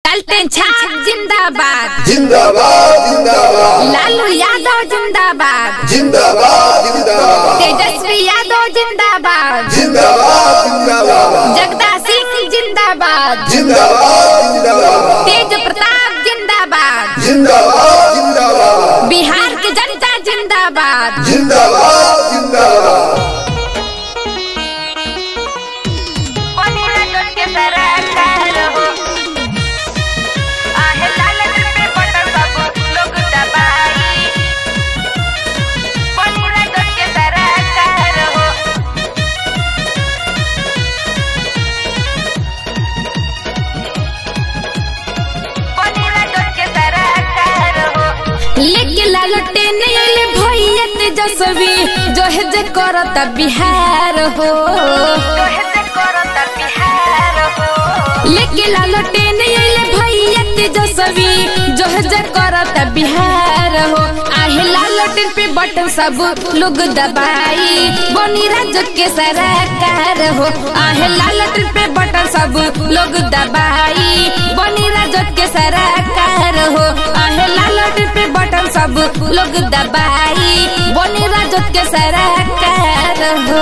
पलटन छाप जिंदाबाद जिंदाबाद जिंदाबाद लालू यादव जिंदाबाद जिंदाबाद जिंदाबाद तेजस्वी यादव जिंदाबाद जिंदाबाद जिंदाबाद जगदा सिंह जिंदाबाद जिंदाबाद जिंदाबाद तेज प्रताप जिंदाबाद जिंदाबाद जिंदाबाद बिहार की जनता जिंदाबाद जिंदाबाद जिंदाबाद लेके लालटे नैले भैया तेजस्वी जो है जे करता बिहार हो लेके लालटे नैले भैया तेजस्वी जो है जे करता बिहार हो आहे लालटेन पे बटन सब लोग दबाई बनी राज्य के सरकार हो आहे लालटेन पे बटन सब लोग दबाई बनी राज्य के सरकार हो आहे लालटेन पे बटन सब लोग दबाई बनी राज्य के सरकार हो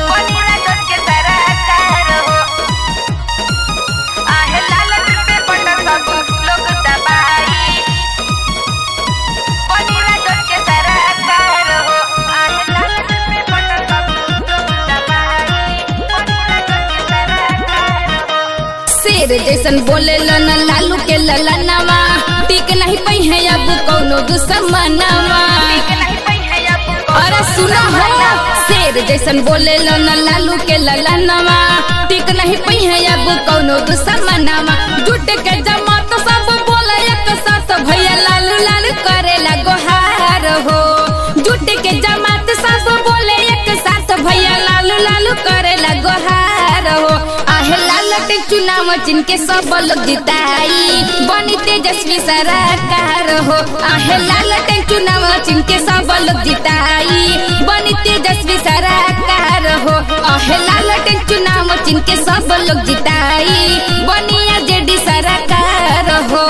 शेर जैसन बोले लन लालू के ललनवा टिक नहीं पई है अब कौनो दुश्मनवा अरे सुनो हो शेर जैसन बोले लन लालू के ललनवा टिक नहीं पई है अब कौनो दुश्मनवा जुट के जमात सब बोले एक साथ भैया लालू लालू करेला गोहार हो जुट के जमात सब बोले एक साथ भैया लालू लालू करेला गोहार हो आहे लालटे चुनाव जिनके सब लोग जिताई बनी तेजस्वी सरकार हो आहे लालटे चुनाव जिनके सब लोग जिताई बनी तेजस्वी सरकार हो आहे लालटे चुनाव जिनके सब लोग जिताई बनी जेडी सरकार हो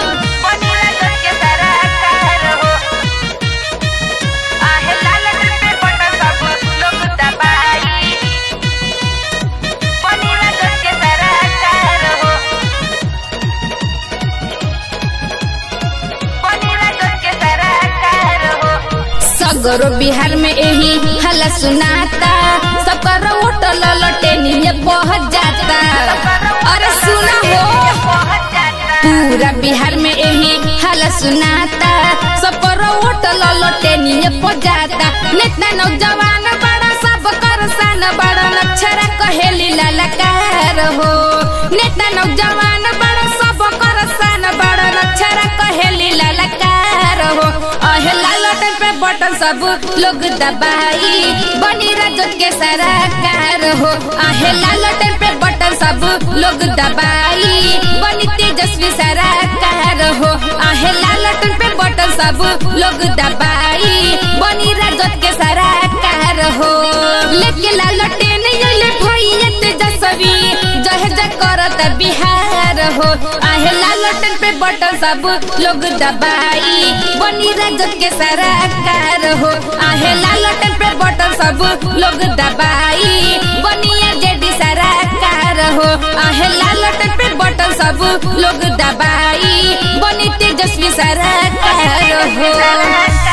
सगरो बिहार में यही हला सुनाता सबकर होटल लटेनिए पहुंच जाता अरे सुना हो पूरा बिहार में यही हला सुनाता सबकर होटल लटेनिए पहुंच जाता नेता नौजवान बड़ा सब कर सान बड़ा अक्षरा कहेली ललकार हो नेता नौजवान बड़ा सब कर सान बड़ा अक्षरा कहेली ललकार हो अहे लालटन पे बटन सब लोग दबाई बनी राजत के सरकार हो आहे लालटन पे बटन सब लोग दबाई बनी तेजस्वी सरकार हो आहे लालटन पे बटन सब लोग दबाई बनी राजत के सरकार हो लेके लालटेन ले भैया तेजस्वी जह जह करत बिहार हो आहे लालटन पे बटन सब लोग दबाई बनी राजत के सरकार हो आहे लालटन पे बटन सब लोग दबाई बनी जेडी सरकार हो आहे लालटन पे बटन सब लोग दबाई बनी तेजस्वी सरकार हो